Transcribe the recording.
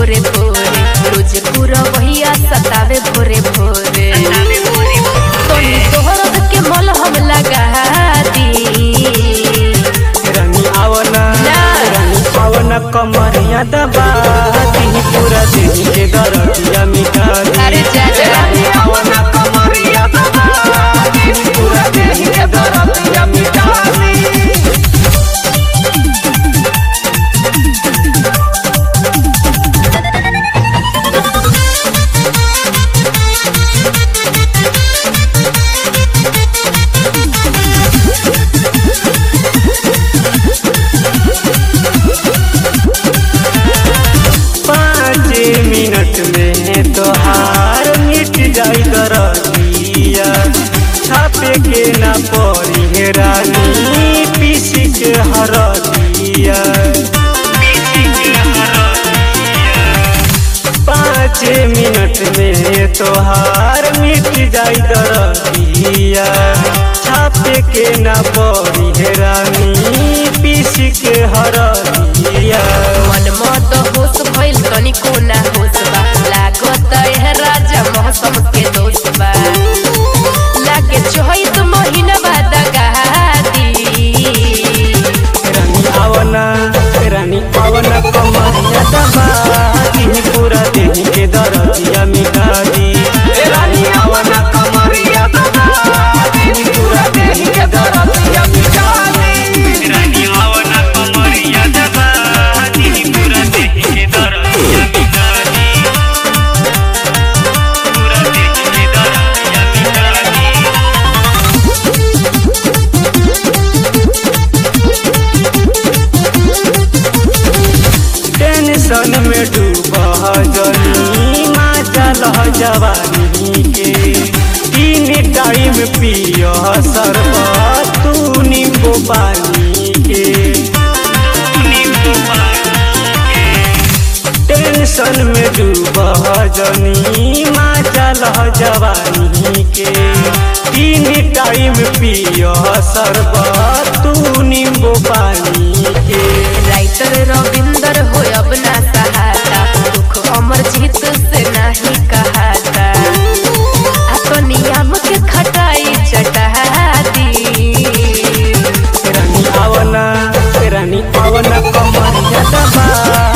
भोरे भोरे रोज पूरा वहिया सतावे भोरे भोरे तोनी तोहर के मल हम लगा दी रानी आवना ना। रानी आवना कमरिया दबा दी पूरा दिन के दरदिया मिटा दी अरे जा जा रानी आवना कमरिया दबा दी पूरा दिन के दरदिया मिटा दी पाँच मिनट में तोहार मिट जाई दरदिया छापे के ना पड़ी है रानी पीस के हरदिया पाँच मिनट में तोहार मिट जाई दरदिया छापे के ना पड़ी है रानी पीस के हरदिया मन मत होश भइल तनिको ना होश बा लागत है राजा मौसम के दोष बा लागे चोहित महीना बाद दी रानी आवना रानी आवना कमरिया दबा दी पूरा दिन के दरदिया मिटा दी रानी आवना कमरिया दबा दी पूरा दिन के दरदिया मिटा दी रानी आवना कमरिया दबा दी पूरा दिन के दरदिया मिटा दी पूरा दिन के दरदिया मिटा दी टेंशन में डूबा जनी चल जवानी के तीन टाइम पियो शरबत तू नींबू पानी के टेंशन में डूबा जनी चल जवानी के तीन टाइम पियो शरबत तू नींबू पानी के राइटर रविंदर हो अब ना सहाता दुख अमर जीत से नहीं कहाता आ नियम के खटाई चटा दी रानी आवना रानी आवना कमरिया दबा